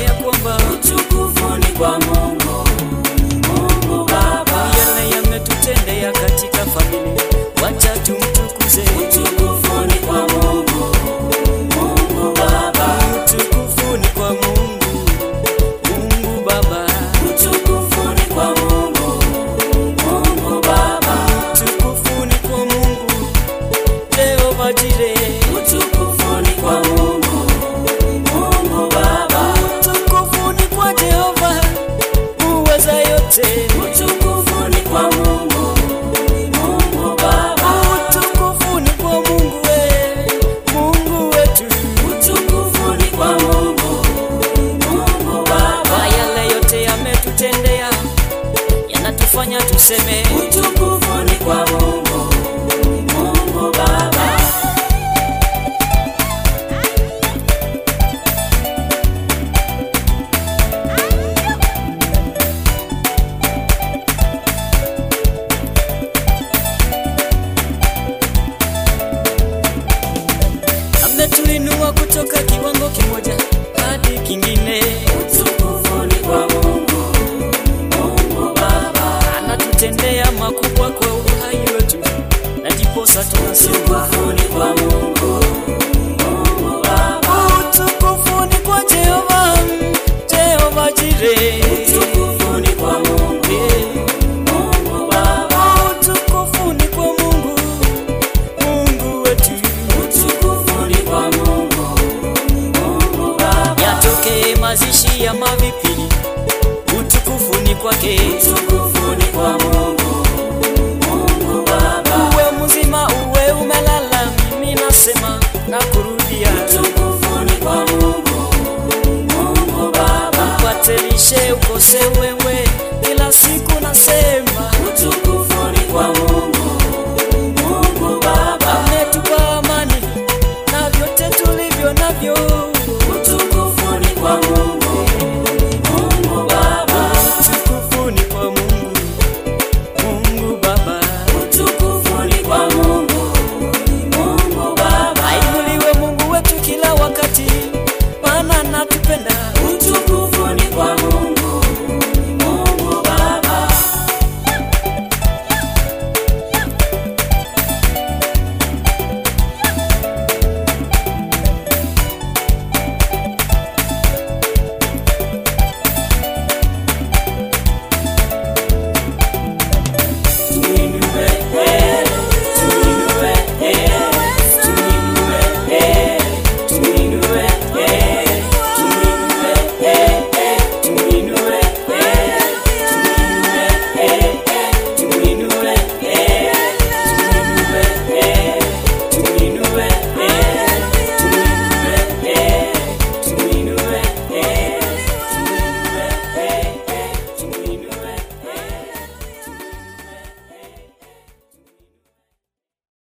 ya kwamba utukufu ni kwa Mungu, Mungu Baba. yale yametutendea katika familia, wacha tumtukuze. Utukufu ni kwa Mungu, Mungu Baba. Utukufu ni kwa Mungu, Mungu Baba. Utukufu ni kwa Mungu, Mungu Baba. Utukufu ni kwa Mungu, Jehova Jireh. Utukufu ni kwa Mungu, Mungu Baba. Utukufu ni kwa Jehova uweza yote. Utukufu ni kwa Mungu, Mungu Baba. Utukufu ni kwa Mungu we, Mungu wetu. Utukufu ni kwa Mungu, Mungu Baba. Kwa yale yote yametutendea, yanatufanya tuseme Utukufu ni kwa Mungu, Mungu Baba. ametuinua kutoka kiwango kimoja hadi kingine, Utukufu ni kwa Mungu, Mungu Baba. anatutendea makubwa kwa uhai wetu, na ndiposa tunasema Utukufu ni kwa Mungu, Mungu Baba. utukufu ni kwa Jehova, Jehova Jireh. Utukufu ni kwa Mungu, Mungu Baba. Utukufu ni kwa Mungu, Mungu wetu. Utukufu ni kwa Mungu, Mungu Baba. Yatoke mazishi ya mavipili, utukufu ni kwake. Utukufu ni kwa Mungu, Mungu Baba. Uwe mzima, uwe umelala, mimi nasema na kurudia, Utukufu ni kwa Mungu, Mungu Baba. upate lishe, ukose uwe